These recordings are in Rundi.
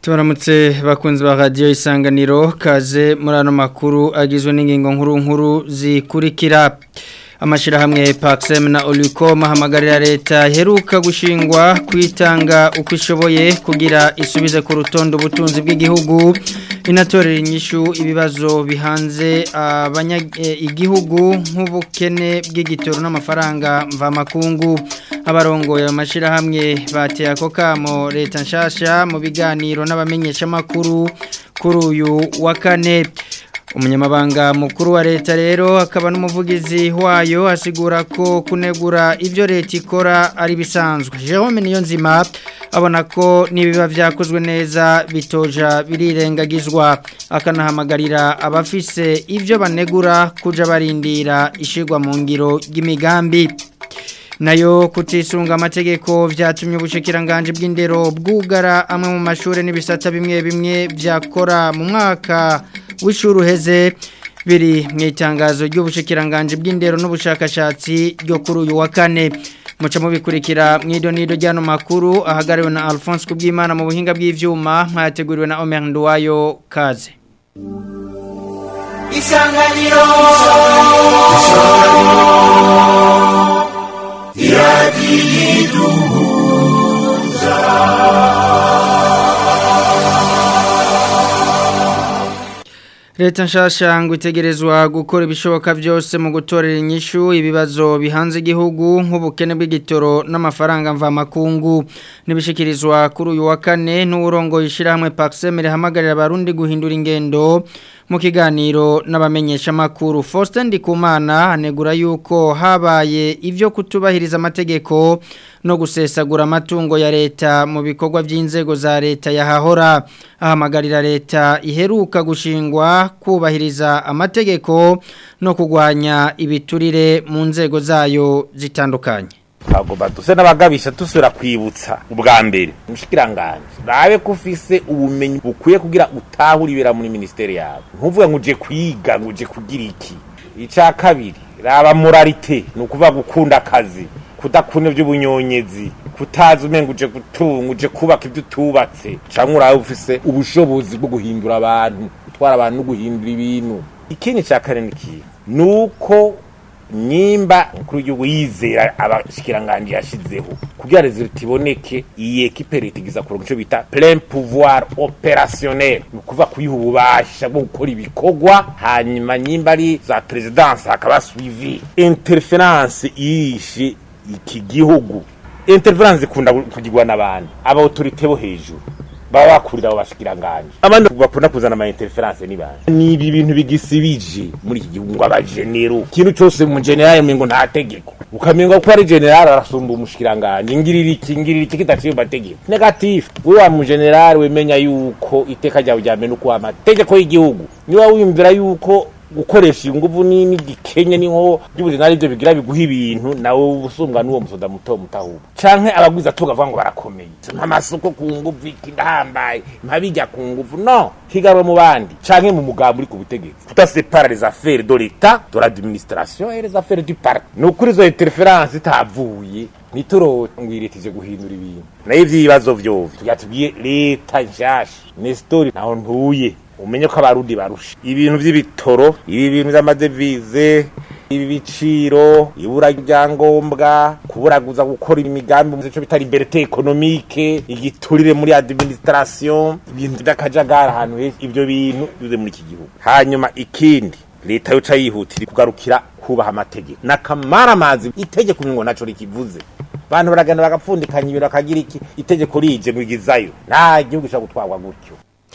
tubaramutse bakunzi ba radiyo isanganiro kaze muri ano makuru agizwe n'ingingo nkuru nkuru zikurikira amashyirahamwe pakisemu na orikoma ahamagarira leta iheruka gushingwa kwitanga uko ishoboye kugira isubize ku rutonde ubutunzi bw'igihugu inatorera inyishu ibibazo bihanze igihugu nk'ubukene bw'igitoro n'amafaranga mvamakungu abarongoye amashyirahamwe bateye ako kamo leta nshasha mu biganiro n'abamenyeshamakuru kuri uyu wa kane umunyamabanga mukuru wa leta rero akaba n'umuvugizi wayo asigura ko kunegura ibyo leta ikora ari bisanzwe Jerome niyo nzima abona ko nibiba byakozwe neza bitoja birirengagizwa akanahamagarira abafise ibyo banegura kuja barindira ishigwa mu ngiro ry'imigambi nayo kutisunga amategeko byatumye ubushikiranganje bw'indero bwugara amwe mu mashuri n'ibisata bimwe bimwe byakora mu mwaka w'ishuri uheze biri mu itangazo ry'ubushikiranganje bw'indero n'ubushakashatsi ryo kuri uyu wa kane muca mubikurikira mu idonido ry'ano makuru ahagariwe na Alphonse Kubwimana mu buhinga bw'ivyuma mwateguriwe na Omer Nduwayo kaze Isanganiro Leta nshasha ngo itegerezwa gukora ibishoboka byose mu gutorera inyishu ibibazo bihanze igihugu nk'ubukene bw'igitoro n'amafaranga mvamakungu nibishikirizwa kuri uyu wa kane n'urongo yishirahamwe Paxem rihamagarira abarundi guhindura ingendo mu kiganiro n'abamenyesha makuru Faustin Ndikumana anegura yuko habaye ivyo kutubahiriza amategeko no gusesagura amatungo ya leta mu bikorwa by'inzego za leta yahahora ahamagarira leta iheruka gushingwa kubahiriza amategeko no kugwanya ibiturire mu nzego zayo zitandukanye twagomba duse n'abagabisha dusubira kwibutsa ubwa mbere umushikiranganje rabe ko ufise ubumenyi bukwiye kugira utahure ibera muri ministeri yawe ntuvuge ngo uje kwiga ngo uje kugira iki ica kabiri raba moralite ni ukuvuga gukunda akazi kudakunda iby'ubunyonyezi kutazi umenga uje gutunga uje kubaka ibyo utubatse cyangwa urabe ufise ubushobozi bwo guhindura abantu gutwara abantu no guhindura ibintu ikindi cya kane ni kiyo ni uko nyimba mukuru w'igihugu yizera abashikiranganje yashizeho kugira resultat iboneke iyi equipe leta igiza kuronka ico bita plein pouvoir opérationnel ni ukuvuga kuyiha ububasha bwo gukora ibikorwa hanyuma nyimba ari za presidence hakaba suivi interference yishe iki gihugu interference ikunda kugirwa n'abantu aba autorité bo hejuru baba bakurira abo bashikiranganje abandi bakunda kuzana ama interference ni bande ni ibi bintu bigisibije muri iki gihugu ngo abagenero ikintu cyose mu general mengo nta tegeko ukamenga ko ari general arasumba umushikiranganje ngirira iki ngirira iki kidaciye mategeko negative we wa mu general wemenya yuko iteka ryawe ryamena uko amategeko y'igihugu niba wiyumvira yuko gukoresha inguvu nini gikenye niho by'ubuzima ari byo bigira biguha ibintu nawe ubusumbwa n'uwo musoda muto mutahuba canke abagwiza tugavuga ngo barakomeye nk'amasoko ku nguvu iki ndahambaye mpabijya ku nguvu no higarwe mu bandi canke mu mugambo uri ku butegetsi tudasepara les affaires de l'état de l'administration et les affaires du parti ni ukuri izo interference itavuye niturongiritije guhindura ibintu nayo ivy'ibibazo vyovyo tugatubwiye leta nshasha nestori naho ntuye umenye ko abarundi barusha ibintu by'ibitoro ibi bintu by'amadevize ibi biciro ibura ryangombwa kuburaguza gukora imigambi mu cyo bita liberté économique igiturire muri administration ibintu by'akajagara ahantu henshi ibyo bintu bize muri iki gihugu hanyuma ikindi leta yoca yihutira kugarukira kubaha amategeko nakamara amazi itegeko ngo naco rikivuze abantu baragenda bagapfundikanya ibintu bakagira iki itegeko rije ngo igizayo nta gihugu gishobora gutwarwa gutyo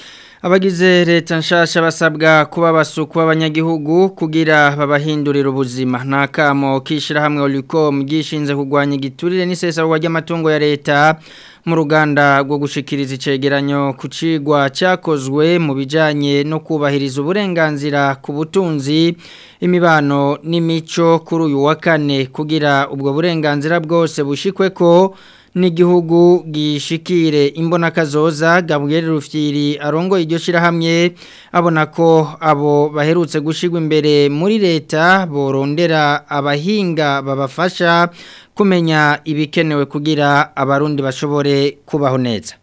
abagize leta nshasha basabwa kuba basuku b'abanyagihugu kugira babahindurira ubuzima nta kamo k'ishyirahamwe oricom gishinze kurwanya igiturire n'isesarwa ry'amatungo ya leta mu ruganda rwo gushikiriza icegeranyo ku cigwa cyakozwe mu bijyanye no kubahiriza uburenganzira ku butunzi imibano n'imico kuri uyu wa kane kugira ubwo burenganzira bwose bushikwe ko n'igihugu gishikire imbona kazoza Gabriel Rufyiri arongo iryo shirahamwe abona ko abo baherutse gushigwa imbere muri leta borondera abahinga babafasha kumenya ibikenewe kugira abarundi bashobore kubaho neza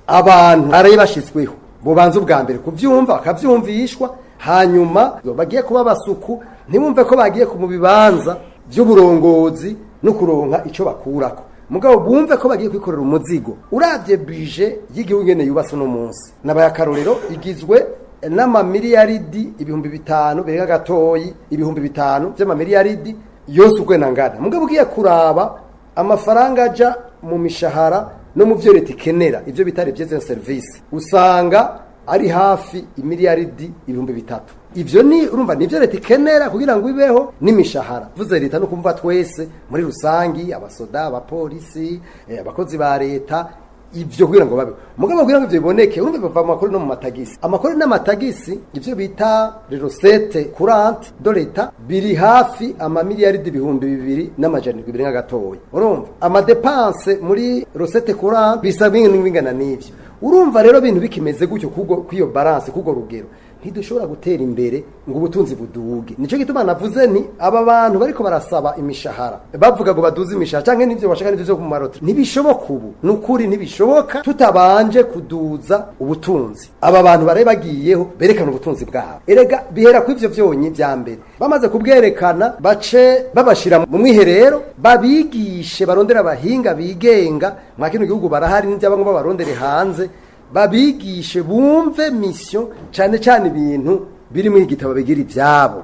abantu baraye bashizweho bobanza ubwa mbere kuvyumva bakavyumvishwa hanyuma bagiye kuba basuku ntibumve ko bagiye ku mu bibanza by'uburongozi no kuronka ico bakurako mugabo bumve ko bagiye kwikorera umuzigo uravye bije y'igihugu ngene yubatse no munsi nabaye akarorero igizwe n'amamiliyaridi ibihumbi bitanu bereka gatoyi ibihumbi bitanu vy'amamiliyaridi yose ukwena ngana mugabo ugiye kuraba amafaranga aja mu mishahara no mu vyo leta ikenera ivyo bita revyeze service usanga ari hafi imiliyaridi ibihumbi bitatu ivyo ni urumva nivyo leta ikenera kugira ngo ibeho n'imishahara vuze leta no kumva twese muri rusangi abasoda abapolisi eh, abakozi ba leta ivyo kugira ngo babe mugabo kugira ngo ivyo biboneke urumva biva mu makuru no mu matagisi amakuru n'amatagisi ivyo bita recette courante do leta biri hafi amamiliyaridi ibihumbi bibiri n'amajana ibiri n'agatoya urumva amadepanse muri recette courante bisa bingana n'ivyo urumva rero ibintu bikimeze gutyo kw'iyo balance k'urwo rugero ntidushobora gutera imbere ngo ubutunzi buduge nicyo gituma navuze nti aba bantu bariko barasaba imishahara bavuga ngo baduze imishahara canke n'ivyo bashaka n'ivyo vyo ku marotri ntibishoboka ubu ni ukuri ntibishoboka tutabanje kuduza ubutunzi aba bantu baraye bagiyeho berekana ubutunzi bwabo erega bihera ku ivyo vyonyi vya mbere bamaze kubwerekana bace babashira mu mwiherero babigishe barondera abahinga bigenga mwa kino gihugu barahari n'ivyabamwe babarondere hanze babigishe bumve mission cyane cyane ibintu biri mu igitabo bigira ibyabo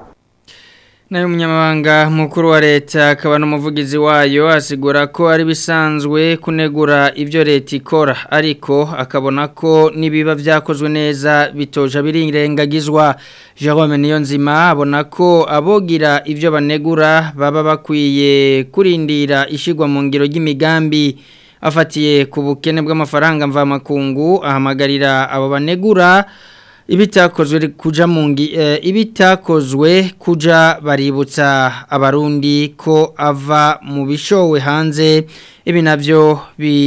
nayo umunyamabanga mukuru wa leta akaba n'umuvugizi wayo asigura ko ari bisanzwe kunegura ibyo leta ikora ariko akabona ko nibiba byakozwe neza bitoja birengagizwa Jerome Niyonzima abona ko abogira ibyo banegura baba bakwiye kurindira ishigwa mu ngiro y'imigambi afatiye ku bukene bw'amafaranga mvamakungu ahamagarira abo banegura ibitakozwe kuja mu ngi ibitakozwe kuja baributsa abarundi ko ava mu bishowe hanze ibi navyo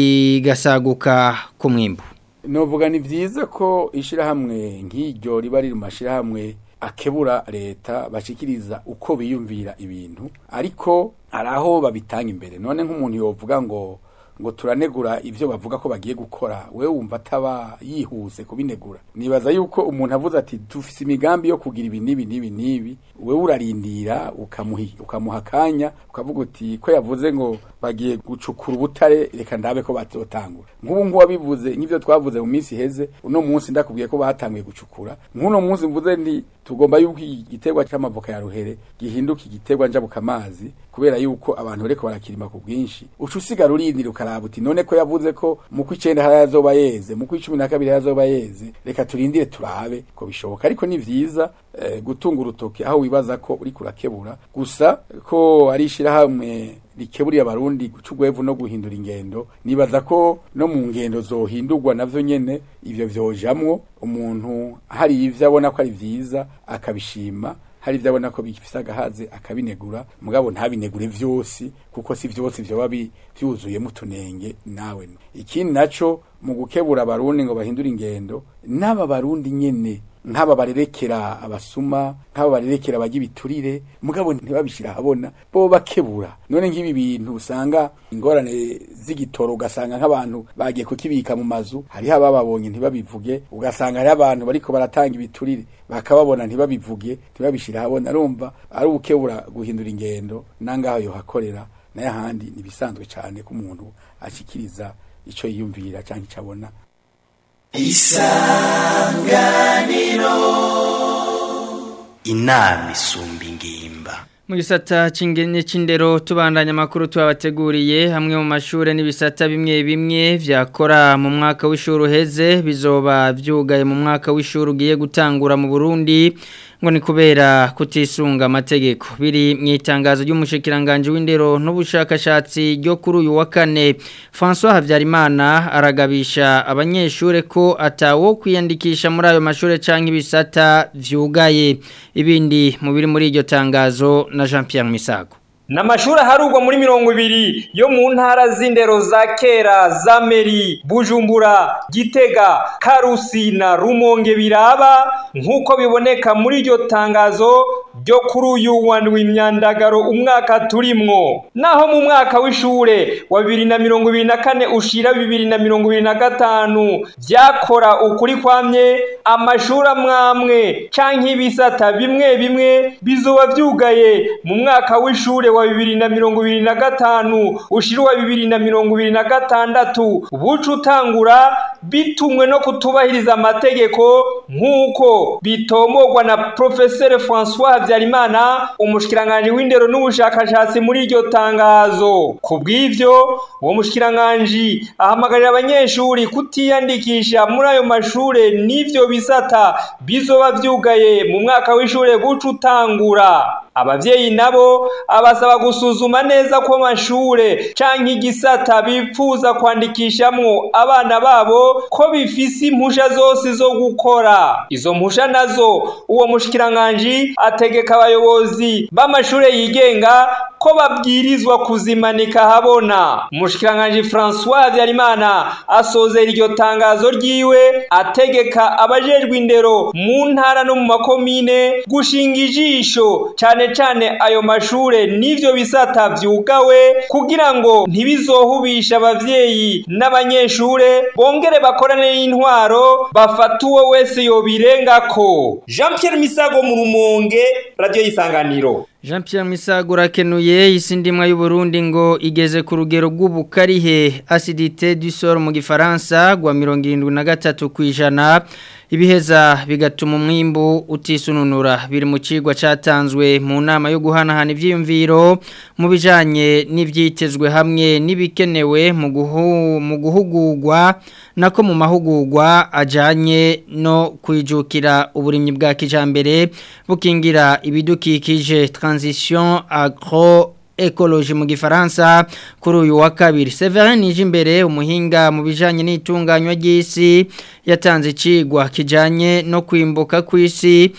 bigasaguka ku mwimbu novuga ni byiza ko ishirahamwe nk'iryo riba riri mu mashirahamwe akebura leta bashikiriza uko biyumvira ibintu ariko hari aho babitanga imbere none nk'umuntu yovuga ngo ngo turanegura ibyo bavuga ko bagiye gukora we wumva ataba yihuse kubinegura nibaza yuko umuntu avuze ati dufise imigambi yo kugira ibi n'ibi n'ibi n'ibi we urarindira ukamuha akanya ukavuga uti ko yavuze ngo bagiye gucukura ubutare reka ndabe ko batotangura nk'ubu ngubu wabivuze nk'ibyo twavuze mu minsi iheze uno munsi ndakubwiye ko batanguye gucukura nk'uno munsi mvuze nti tugomba yuko igiterwa cy'amavoka ya ruhere gihinduka igiterwa njabuka amazi kubera yuko abantu bariko barakirima ku bwinshi uca usigara urindira ukaraba uti none ko yavuze ko mu kw'icenda harazoba yeze mu kw'icumi na kabiri harazoba yeze reka turindire turabe ko bishoboka ariko ni vyiza eh, gutunga urutoki aho wibaza ko uriko urakebura gusa ko ari ishirahamwe rikeburiye abarundi guca ugwevu no guhindura ingendo nibaza ko no mu ngendo zohindurwa navyo nyene ivyo vyojamwo umuntu hari ivyo abona ko ari vyiza akabishima hari ivyo abona ko bifise agahaze akabinegura mugabo ntabinegure vyose kuko si vyose vyoba vyuzuyemo utunenge nawe ikindi naco mu gukebura abarundi ngo bahindure ingendo n'aba barundi nyene nk'aba barerekera abasuma nk'aba barerekera abajya ibiturire mugabo ntibabishira habona bo bakebura none nk'ibi bintu usanga ingorane z'igitoro ugasanga nk'abantu bagiye kukibika mu mazu hariho abababonye ntibabivuge ugasanga hariho abantu bariko baratanga ibiturire bakababona ntibabivuge ntibabishira habona arumva ari ubukebura guhindura ingendo nangaho yohakorera nayo ahandi nibisanzwe cyane ko umuntu ashikiriza ico yiyumvira cyangwa ico abona isanganiro inama isumba ingimba mu gisata cy'ingene c'indero tubandanya amakuru tubabateguriye hamwe mu mashure n'ibisata bimwe bimwe vyakora mu mwaka w'ishuri uheze bizoba vyugaye mu mwaka w'ishuri ugiye gutangura mu Burundi ngo ni kubera kutisunga amategeko biri mu itangazo ry'umushikiranganje w'indero n'ubushakashatsi ryo kuri uyu wa kane François Havyarimana aragabisha abanyeshure ko atawo kwiyandikisha muri ayo mashure canke ibisata vyugaye ibindi mu biri muri iryo tangazo na Jean Pierre Misago Namashuri harugwa muri mirongo ibiri yo mu ntara z'indero za kera za Meri, Bujumbura, Gitega, Karusi na Rumonge biraba nk'uko biboneka muri iryo tangazo ryo kuri uyu wandwi imyandagaro umwaka turimwo naho mu mwaka w'ishure wa bibiri na mirongo ibiri na kane ushira bibiri na mirongo ibiri na gatanu vyakora ukuri kwamye amashuri amwamwe canke ibisata bimwe bimwe bizoba vyugaye mu mwaka w'ishure wa bibiri na mirongo ibiri na gatanu ushira uwa bibiri na mirongo ibiri na gatandatu buca utangura bitumwe no kutubahiriza amategeko nk'uko bitomogwa na profeseri francois habyarimana umushikiranganji w'indero n'ubushakashatsi muri iryo tangazo ku bw'ivyo uwo mushikiranganji ahamagarira abanyeshuri kutiyandikisha muri ayo mashure n'ivyo bisata bizoba vyugaye mu mwaka w'ishure buca utangura abavyeyi nabo abasaba gusuzuma neza ko amashure canke igisata bipfuza kwandikishamwo abana babo ko bifise impusha zose zo gukora izo mpusha nazo uwo mushikiranganji ategeka abayobozi b'amashure yigenga ko babwirizwa kuzimanika habona umushikiranganji François Habyarimana asozera iryo tangazo ryiwe ategeka abajejwe indero mu ntara no mu makomine gushinga ijisho cane cane ayo mashure n'ivyo bisata vyugawe kugira ngo ntibizohubisha abavyeyi n'abanyeshure bongere bakorane n'intwaro bafata uwo wese yobirengako Jean Pierre Misago mu Rumonge Radio Isanganiro Jean Pierre Misago rakenuye isi ndimwa y'u Burundi ngo igeze ku rugero rw'ubukarihe acidité du sol mu gifaransa gwa 73 kwijana ibiheza bigatuma umwimbu utisununura biri mu cigwa catanzwe mu nama yo guhanahana ivyiyumviro mu bijanye n'ivyitezwe hamwe n'ibikenewe mu guhu mu guhugurwa nako mu mahugurwa ajanye no kwijukira uburimyi bwa kijambere bukingira ibidukikije transition agro ekoloji mu gifaransa kuri uyu wa kabiri Severin Nijimbere umuhinga mu bijanye n'itunganywa ry'isi yatanze icigwa kijanye no kwimbuka kw'isi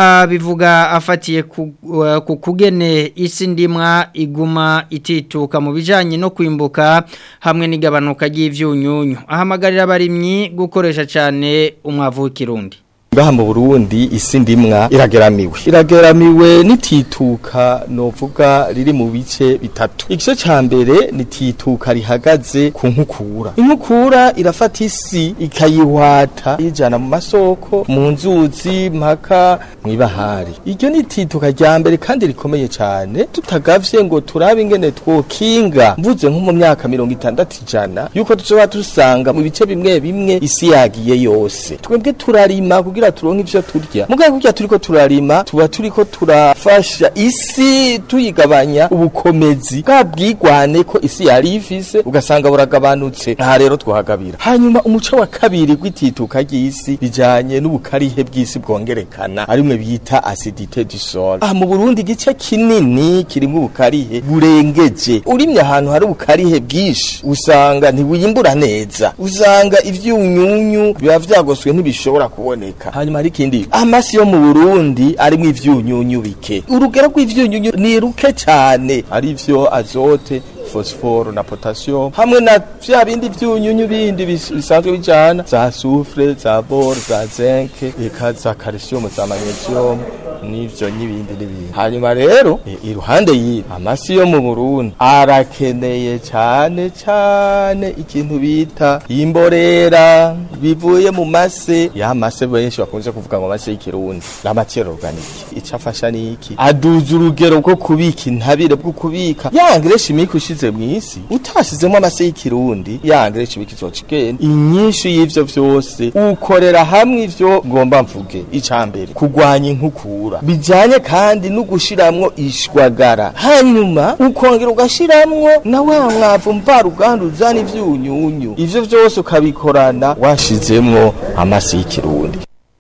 bivuga afatiye ku uh, kugene isi ndimwa iguma itituka mu bijanye no kwimbuka hamwe n'igabanuka ry'ivyunyunyu ahamagarira abarimyi gukoresha cyane umwavu w'ikirundi ngaha mu Burundi isi ndimwa irageramiwe irageramiwe nitituka novuga riri mu bice bitatu igice ca mbere nitituka rihagaze ku nkukura inkukura irafata isi ikayihwata ijana mu masoko mu nzuzi mpaka mw'ibahari iryo nitituka rya mbere kandi rikomeye cane tutagavye ngo turabe ingene twokinga mvuze nko mu myaka mirongo itandatu ijana yuko tuzoba dusanga mu bice bimwe bimwe isi yagiye yose twebwe turarima kugira kugira turonke ivyo turya mugaye kurya turiko turarima tuba turiko turafasha isi tuyigabanya ubukomezi bwa bwigwane ko isi yari ifise ugasanga buragabanutse aha rero twahagabira hanyuma umuco wa kabiri gw'itituka ry'isi bijanye n'ubukarihe bw'isi bwongerekana arimwe bita acidité du sol aha mu Burundi igice kinini kirimo ubukarihe burengeje urimye ahantu hari ubukarihe bwinshi usanga ntiwiyimbura neza usanga ivyunyunyu biba vyagoswe ntibishobora kuboneka hanyuma hari ikindi amasi yo mu Burundi arimo ivyunyunyu bike urugero rw'ivyunyunyu ni ruke cyane ari vyo azote phosphore na potassium hamwe na vya bindi vyunyunyu bindi bisanzwe bijana za soufre za bore za zinc eka za calcium za magnesium n'ivyo n'ibindi n'ibindi hanyuma rero iruhande y'ibi amasi yo mu Burundi arakeneye cyane cyane ikintu bita imborera bivuye mu mase ya mase benshi bakunze kuvuga ngo mase y'ikirundi la matière organique icafasha niki aduza urugero rwo kubika intabire bwo kubika ya engrais chimique ushize mw'isi utashizemo amase y'ikirundi ya engrais chimique izocigenda inyinshi y'ivyo vyose ukorera hamwe ivyo ngomba mvuge icambere kugwanya inkukura bijanye kandi no gushiramwo ishwagara hanyuma ukongera ugashiramwo na wa mwavu mvaruganda uzana ivyunyunyu ivyo vyose ukabikorana washizemwo amasi y'ikirundi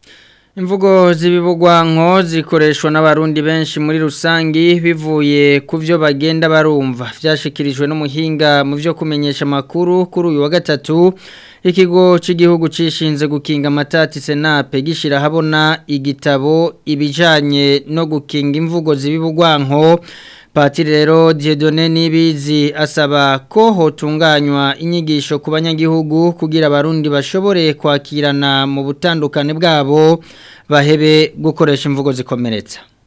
Imvugo zibibugwanko zikoreshwa n'abarundi benshi muri rusangi bivuye ku byo bagenda barumva vyashikirijwe n'umuhinga mu byo kumenyesha makuru kuri uyu wa gatatu ikigo cy'igihugu cishinze gukinga amatati senape gishira habona igitabo ibijanye no gukinga imvugo zibibugwanko Patiri rero Dieudonné Nibizi asaba ko hotunganywa inyigisho ku banyagihugu kugira abarundi bashobore kwakirana mu butandukane bwabo bahebe gukoresha imvugo zikomeretsa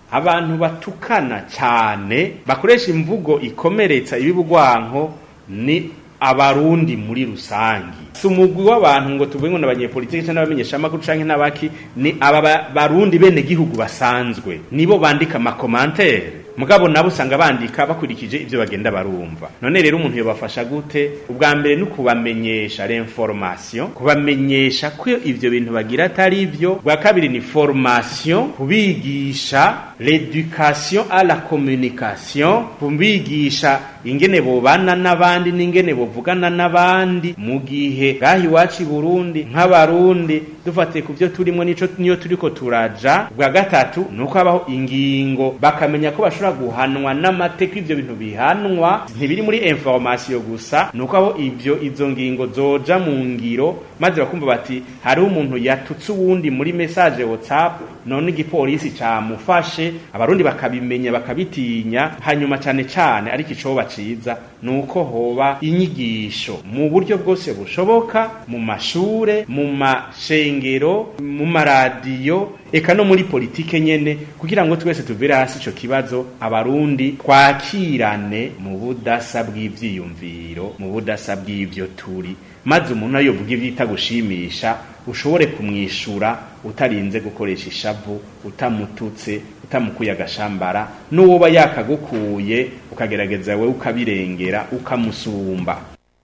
abantu batukana cyane bakoresha imvugo ikomeretsa ibibugwanko ni abarundi muri rusangi si umugwi w'abantu ngo tuvuge ngo n'abanyepolitiki cyangwa n'abamenyeshamakuru canke n'abaki ni aba ba- barundi bene gihugu basanzwe nibo bandika amakomantere mugabo nabo usanga bandika bakurikije ivyo bagenda barumva none rero umuntu yobafasha gute ubwa mbere ni ukubamenyesha l'information kubamenyesha ko ivyo bintu bagira atari ivyo bwa kabiri ni formation kubigisha l'éducation à la communication kubigisha ingene bobana n'abandi n'ingene bovugana n'abandi mu gihe ngaha iwacu i burundi nk'abarundi dufatiye ku byo turimo nico niyo turiko turaja bwa gatatu ni uko habaho ingingo bakamenya ko bashobora guhanwa n'amateka ivyo bintu bihanwa ntibiri muri information gusa ni uko aho ivyo izo ngingo zoja mu ngiro maze bakumva bati hariho umuntu yatutse uwundi muri message whatsapp none igipolisi camufashe abarundi bakabimenya bakabitinya hanyuma cane cane ariko icoba ciza ni uko hoba inyigisho mu buryo bwose bushoboka mu mashure mu mashengero mu maradiyo eka no muri politike nyene kugira ngo twese tuvire hasi ico kibazo abarundi twakirane mu budasa bw'ivyiyumviro mu budasa bw'ivyo turi maze umuntu ayovuga ivyita gushimisha ushobore kumwishura utarinze gukoresha ishavu utamututse utamukuye agashambara n'uwoba yakagukuye ukagerageza we ukabirengera ukamusumba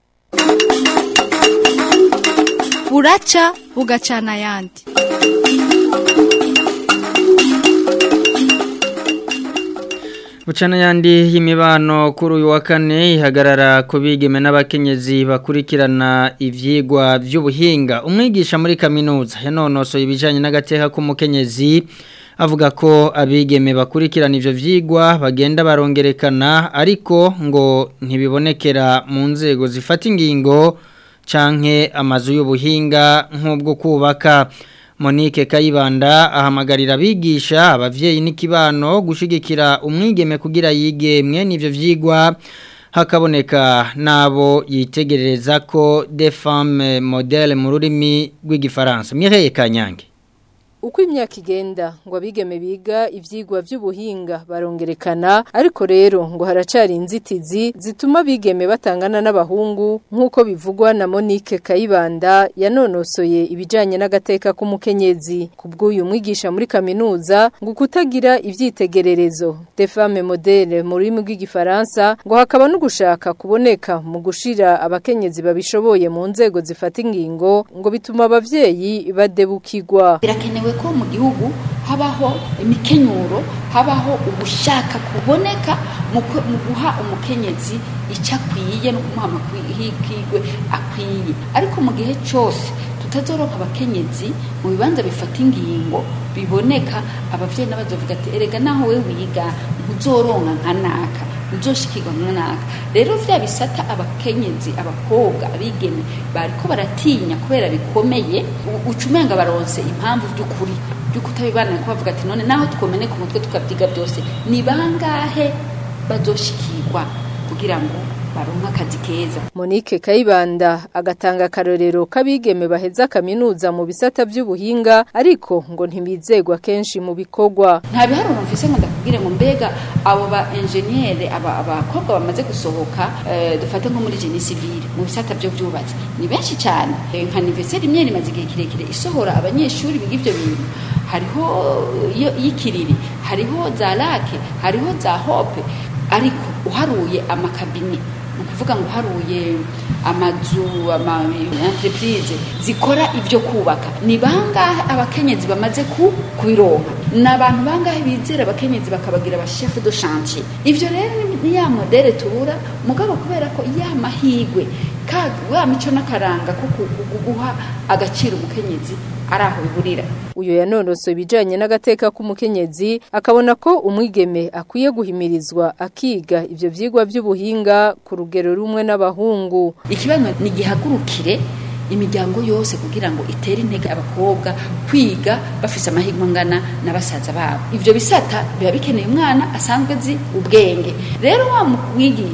buraca bugacana ayandi Bucana yandi y'imibano kuri uyu wa kane ihagarara ku bigeme n'abakenyezi bakurikirana ivyigwa by'ubuhinga umwigisha muri kaminuza yanonosoye ibijanye n'agateka k'umukenyezi avuga ko abigeme bakurikirana ivyo vyigwa bagenda barongerekana ariko ngo ntibibonekera mu nzego zifata ingingo canke amazu y'ubuhinga nk'ubwo kubaka Monique Kayibanda ahamagarira abigisha abavyeyi n'ikibano gushigikira umwigeme kugira yige mwe n'ivyo vyigwa hakaboneka nabo yitegerereza ko des femmes modèles mu rurimi rw'igifaransa Mireille Kanyange Uko imyaka igenda ngo abigeme biga ivyigwa vy'ubuhinga barongerekana ariko rero ngo haracari inzitizi zituma abigeme batangana n'abahungu nk'uko bivugwa na Monique Kayibanda yanonosoye ibijanye n'agateka k'umukenyezi kubw'uyu mwigisha muri kaminuza ngo kutagira ivyitegererezo des femmes modèles mu rurimi rw'igifaransa ngo hakaba no gushaka kuboneka mu gushira abakenyezi babishoboye mu nzego zifata ingingo ngo bituma abavyeyi badebukirwa birakenewe ko mu gihugu habaho imikenyuro habaho ugushaka kuboneka mu ku- mu guha umukenyezi icyo akwiye no kumuha amahirwe akwiye ariko mu gihe cyose tutazoronka abakenyezi mu bibanza bifata ingingo biboneka abavyeyi n'abazovuga ati erega naho we wiga ntuzoronka nka naka uzoshikirwa mwanaka rero vya bisata abakenyezi abakobwa abigeme bariko baratinya kubera bikomeye u- uca umenga baronse impamvu vy'ukuri vy'uko utabibana ko bavuga ati none naho twomene ku mutwe tukavyiga byose ni bangahe bazoshikirwa kugira ngo baronke akazi keza Monique Kayibanda agatanga akarorero kabigeme baheza kaminuza mu bisata by'ubuhinga ariko ngo ntibizegwa kenshi mu bikorwa nta biharuro mfise ngo ndakubwire ngo mbega abo ba enjeniyere aba abakobwa bamaze gusohoka eh, dufate nko muri genie civile mu bisata byo byubatse ni benshi cyane Eh, nka universite imwe imaze igihe kirekire isohora abanyeshuri biga ivyo bintu hariho iyo y'ikiriri hariho za lake hariho za hope ariko uharuye amakabine ni ukuvuga ngo uharuye amazu ama entreprise zikora ibyo kubaka ni bangahe abakenyezi bamaze ku kubironka ni abantu bangahe bizera abakenyezi bakabagira abashefu do chantier ivyo rero ni- ni ya modere tubura mugabo kubera ko ya mahigwe ka wa mico n'akaranga ko ku- ku- guha agaciro umukenyezi ari aho biburira uyu yanonosoye ibijanye n'agateka k'umukenyezi akabona ko umwigeme akwiye guhimirizwa akiga ivyo vyigwa by'ubuhinga ku rugero rumwe n'abahungu ikibazo ni gihagurukire imiryango yose kugira ngo itere intege abakobwa kwiga bafise amahirwe angana na basaza babo ivyo bisata biba bikeneye umwana asanzwe azi ubwenge rero wa mwigisha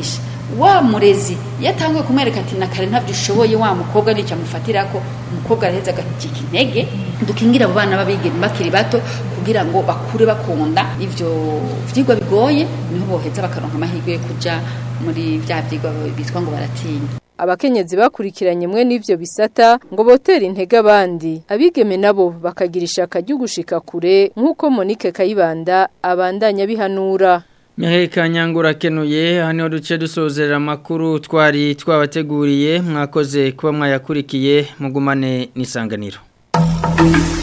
wa murezi yatanguye kumwereka ati nakare ntabyo ushoboye wa mukobwa nicyo amufatira ko umukobwa araheza agacika intege dukingira abo bana babigeme bakiri bato kugira ngo bakure bakunda ivyo vyigwa bigoye niho boheza bakaronka amahirwe yo kuja muri vya vyigwa bitwa ngo baratinya abakenyezi bakurikiranye mwe n'ivyo bisata ngo botera intege abandi abigeme nabo bakagira ishaka ryo gushika kure nk'uko Monique Kayibanda abandanya bihanura Miheka nyangura kenuye hano duce dusozera amakuru twari twabateguriye mwakoze kuba mwayakurikiye mugumane n'isanganiro